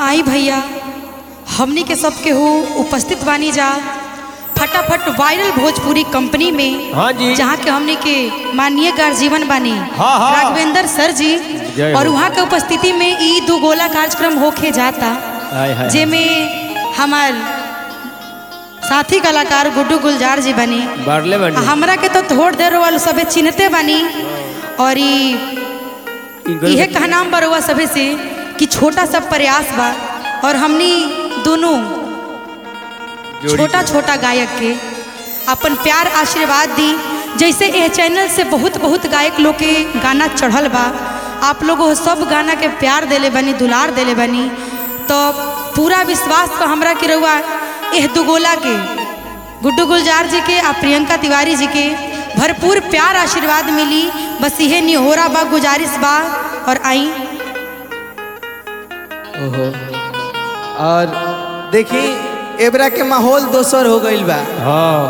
आई भैया हमनी के सबके हो उपस्थित बानी जा फटाफट वायरल भोजपुरी कंपनी में हाँ जी। जहाँ के हमनी के माननीय गार्जीवन बानी हाँ, हाँ। राघवेंद्र सर जी जय और हो। वहाँ के उपस्थिति में ई दो गोला कार्यक्रम होके जाता हाय हाय जेमें हमार साथी कलाकार गुड्डू गुलजार जी बनी बारले बंडी हमरा के तो थोड़ देर वाले सबे चिन्हते बनी और ई इहे कहनाम बरुआ सभे से कि छोटा सा प्रयास बा और हमनी दोनों छोटा छोटा गायक के अपन प्यार आशीर्वाद दी जैसे यह चैनल से बहुत बहुत गायक लोग के गाना चढ़ल बा आप लोग वो सब गाना के प्यार देले बनी दुलार देले बनी तो पूरा विश्वास बा हमरा के रहुआ एह दुगोला के गुड्डू गुलजार जी के आ प्रियंका तिवारी जी के भरपूर प्यार आशीर्वाद मिली बस इहे निहोरा बा गुजारिश बा और आई ओहो और देखी एबरा के माहौल दोसर हो गईल बा हाँ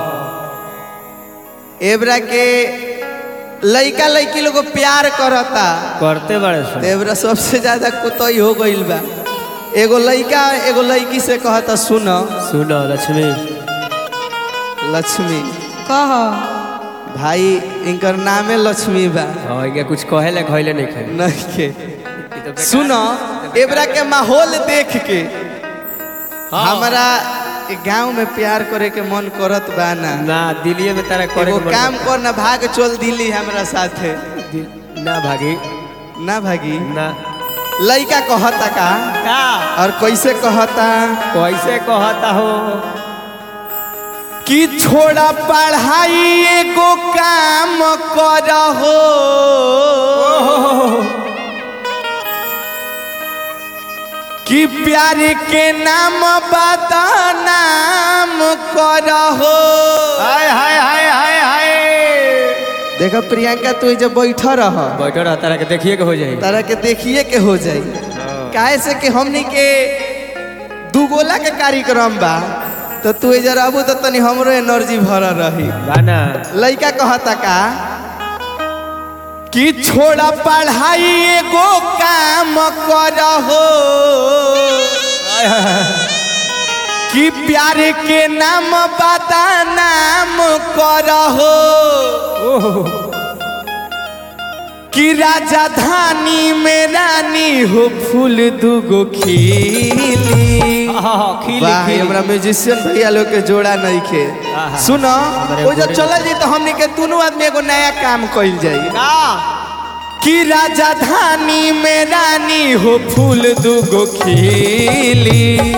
एबरा के लइका लइकी लोग प्यार करता करते बड़े तो सर एबरा सबसे ज्यादा कुतई हो गईल बा एगो लइका एगो लइकी से कहता सुन सुनो लक्ष्मी लक्ष्मी कह भाई इनकर नामे लक्ष्मी बा हाँ ये कुछ कहे ले खैले नहीं खाए नहीं के सुन एबरा के माहौल देख के हमारा गांव में प्यार करे के मन करत बा ना ना दिल्ली में तारा करे एगो के मन काम कर ना भाग चल दिल्ली हमरा साथे दि- ना भागी ना भागी ना लइका कहता का का और कैसे कहता कैसे कहता हो कि छोड़ा पढ़ाई एगो काम कर हो कि प्यार के नाम बदनाम कर हो हाय हाय हाय हाय हाय देखो प्रियंका तू जब बैठा रह बैठो रहा तारा के देखिए के हो जाए तारा के देखिए के हो जाई काहे से कि हमनी के दुगोला के कार्यक्रम बा तो तू जरा अबू तो तनी हमरो एनर्जी भरल रही गाना लइका कहता का कि छोड़ा पढ़ाई एगो काम कर हो हाय हाय हाय कि प्यार के नाम बता नाम कर हो ओहो कि राजधानी में रानी हो फूल दुगो खिली हाँ हाँ खिली वाह खिली हमरा म्यूजिशियन भैया लोग के जोड़ा नहीं खे आहा। सुनो हमारे वो जब जोड़ी चलल जी तो हमने के दोनों आदमी एगो नया काम कइल जाई का कि राजधानी में रानी हो फूल दुगो खिली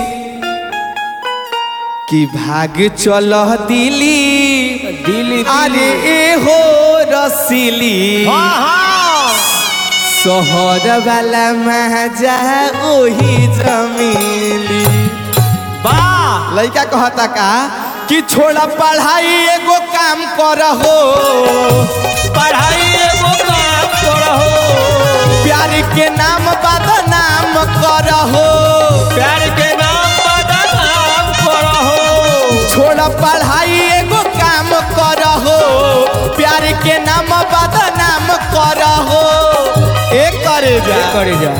कि भाग चल दिली दिल्ली अरे ए हो रसीली हाँ हाँ शहर वाला मजा ओही जमीली वाह लइका कहता का कि छोड़ा पढ़ाई एगो काम कर हो पढ़ाई एगो काम करहो प्यार के नाम बदनाम कर हो प्यार के नाम बदनाम करहो छोड़ा पढ़ाई एगो काम कर हो प्यार के नाम बदनाम कर हो एक करे जा करे जा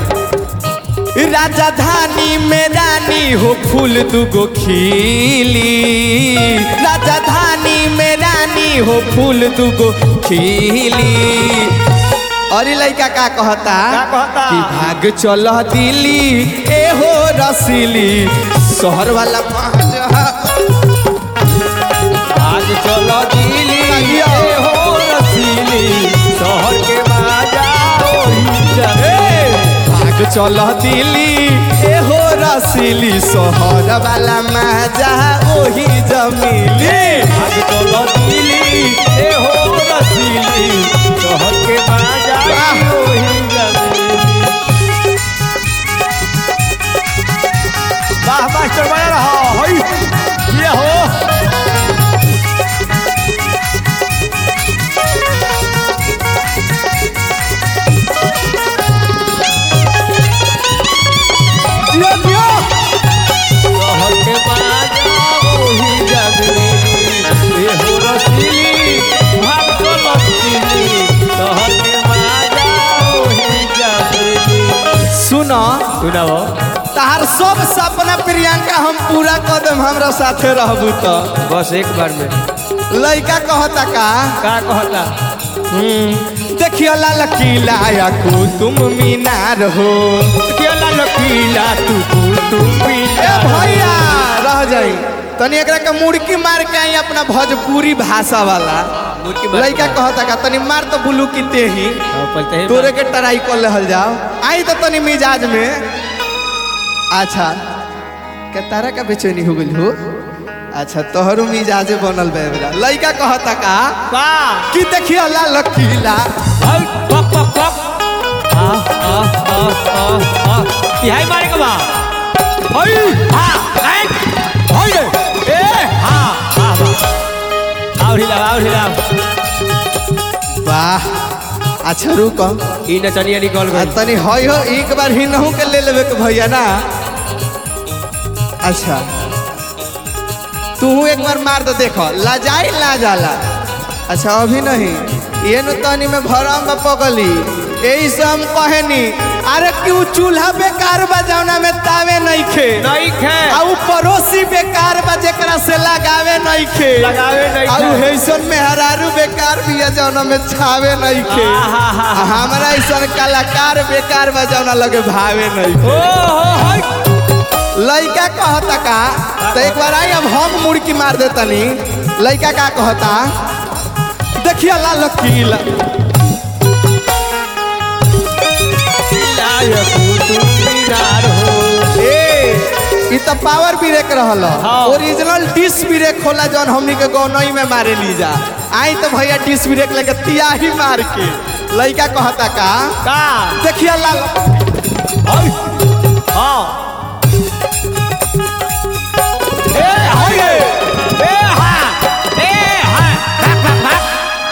राजधानी में रानी हो फूल दुगो खिली राजधानी में रानी हो फूल दुगो खिली अरे लइका का कहता का कहता? कि भाग चल दिल्ली ए हो रसीली शहर वाला मजा आज चलो दिल्ली लगिया। ए हो रसीली शहर के बाजा ओही जा भाग चल दिल्ली ए हो रसीली शहर वाला मजा ओही जमीली आज चलो दिल्ली ए हो रसीली शहर के बाजा ओही जा वाह मास्टर बना रहा हई ये हो जियो जियो शहर के बाजा ओही जगली ए हो रसीली भाग चलो दिल्ली शहर के बाजा ओही जगली सुन सुनाओ तार सब सपना प्रियंका हम पूरा कर देम हमरा साथे रहबू तो बस एक बार में लइका कहता का का कहता हम्म, देखियो लाल किला या कुतुम मीनार हो केला लकीला तू तू तू ए पीला भैया रह जाई तनी एकरा के मुड़की मार के आई अपना भोजपुरी भाषा वाला मुड़की मार के लइका मार। कहता का तनी मार तो बुलू की तेही हाँ, पलते ही तोरे के ट्राई कर लेहल जाओ आई तो तनी मिजाज में अच्छा के तारा का बेचैनी हो गइल हो अच्छा तोहरो मिजाजे बनल बे बेरा लइका कहता का का कि देखियो लाल किला हाय पप पप पप आ आ आ आ आ यही मारे के बा हाय हा हाय हाय ए हा हा और हिला और हिला वाह अच्छा रुक ई नचनिया निकल आ गई तनी हई हो एक बार ही नहू के ले लेबे के भैया ना अच्छा तू एक बार मार दो देखो लाजाई ला जाला अच्छा अभी नहीं ये न तनी में भरम में पगली यही से हम कहनी अरे क्यों चूल्हा बेकार बजावना में तावे नहीं खे नहीं खे आ उ पड़ोसी बेकार बा जेकरा से लगावे नहीं खे लगावे नहीं आ उ खे। हैसन में हरारू बेकार बिया जौना में छावे नहीं खे आहा। आ हमरा ऐसन कलाकार बेकार बा जौना लगे भावे नहीं ओ हो हाय लइका कहता का तो एक बार आई अब हम मुड़की मार देतनी लइका का कहता देखिए लाल किला लायक तू मीनार हो ए इ त पावर ब्रेक रहल हाँ। ओरिजिनल डिस ब्रेक होला जौन हमनी के गौनई में मारे ली जा आई तो भैया डिस ब्रेक लेके तियाही मार के लइका कहता का का देखिए लाल हाय हां ए हाय ए हा ए हा भाग भाग भाग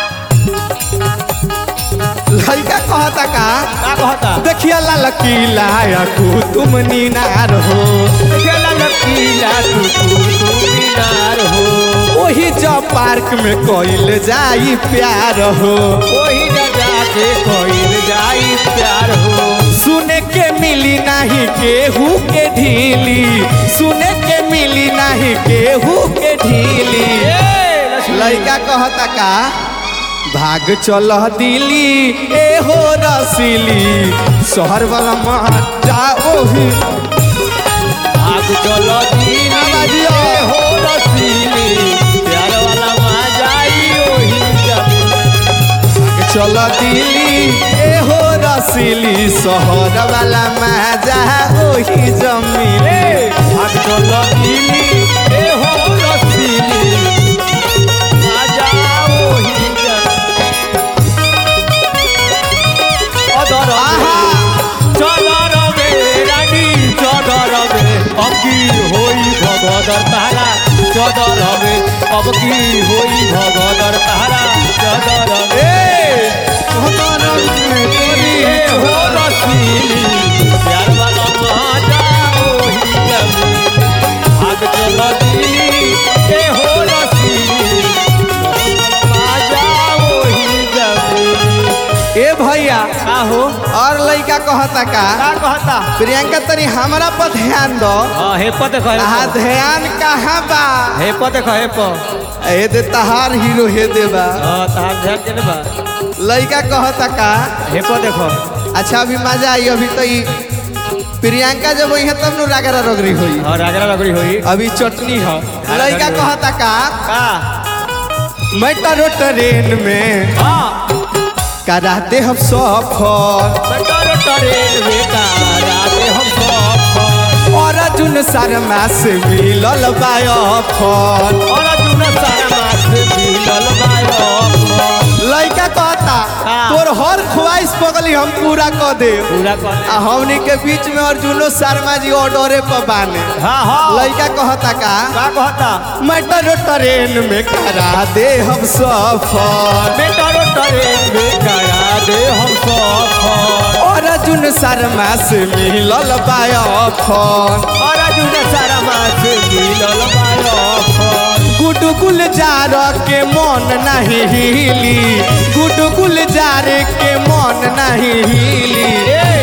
लइका कहता का का कहता देखिए लाल किला या कुतुम मीनार हो केला लकीला तू तू तू मीनार हो ओही जब पार्क में कोइल जाई प्यार हो वही न जाके कोइल जाई प्यार हो सुने के मिली नहीं केहू के ढीली सुने के मिली नहीं केहू के ढीली ए लक्ष्मी लइका कहता का भाग चल दिली ए हो रसीली शहर वाला मजा ओही आग चलो दिली बाजियो। ए हो रसीली प्यार वाला मजाई ओही जब भाग चल दिली ए हो रसीली शहर वाला मजा ओही जमीन आग चलो दिली ए हो रसीली मजा ओही जब अदर आहा चदर में रानी चदर में अब की होई भगदर तारा चदर में अब की होई भगदर तारा चदर में ए भगवान में तोरी ए हो रसीली प्यार वाला माता ओही जमी भाग चल दिली ए हो रसीली माजा ओही जमी ए भैया का हो और लइका कहता का का कहता प्रियंका तनी हमरा पर ध्यान दो हाँ हे पद कहे आ ध्यान कहाँ बा हे पद कहे प ए दे तहार हीरो हे दे बा हाँ तहार ध्यान देने बा लइका कहता का हे पद देखो अच्छा अभी मजा आई अभी तो ई प्रियंका जब वही तब नु रागरा रगरी होई और रागरा रगड़ी हुई अभी चटनी है लइका कहता का का मेट्रो ट्रेन में हाँ कराते हम सफर मेट्रो ट्रेन में का राते हम सफर और अर्जुन शर्मा से मिलल बायफर और अर्जुन सारा मास मिलल बायो लइका कहता हाँ। तोर हर ख्वाहिश पगली हम पूरा कर दे पूरा कर आ हमनी के बीच में अर्जुनो शर्मा जी ऑर्डरे पर बाने हाँ हाँ लइका कहता का का कहता मेट्रो ट्रेन में करा दे हम सफर मेट्रो ट्रेन में करा दे हम सफर और अर्जुन शर्मा से मिलल बायफर और अर्जुन सारा मास मिलल बायो गुड गुलजार के मन नहीं हिली गुड गुलजार के मन नहीं हिली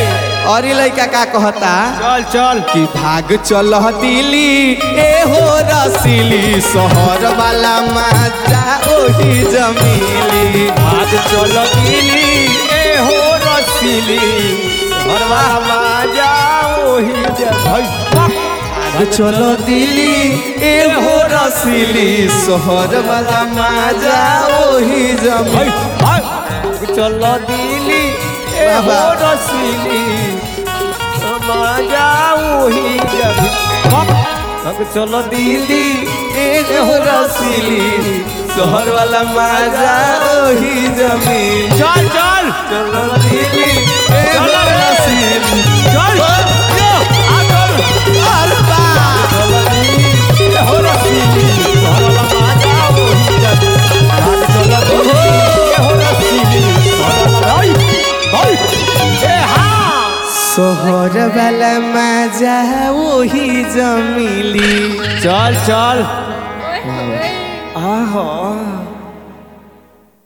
और ये लड़का का कहता चल चल कि भाग चल दिल्ली ए हो रसीली शहर वाला मजा ओही जमीली आज चल दिली ए हो रसीली हरवा बाजा ओही जगह भाग चल दिल्ली ए हो रसीली शहर वाला मजा ओही जमीली चल दिली ए हो बाबा। रसीली बाजा ओही जगह चल दिली ए हो रसीली शहर वाला मजा ओही जमीली चल चल चल दिल्ली ए हो चल रे। रसीली चल यो आ चल अरे बा चल दिली ए हो रसीली हरवा बाजा ओही जगह आज चल दिली ए हो रसीली हरवा हाय ए हाँ शहर वाला मजा वही जमीली चल चल आहो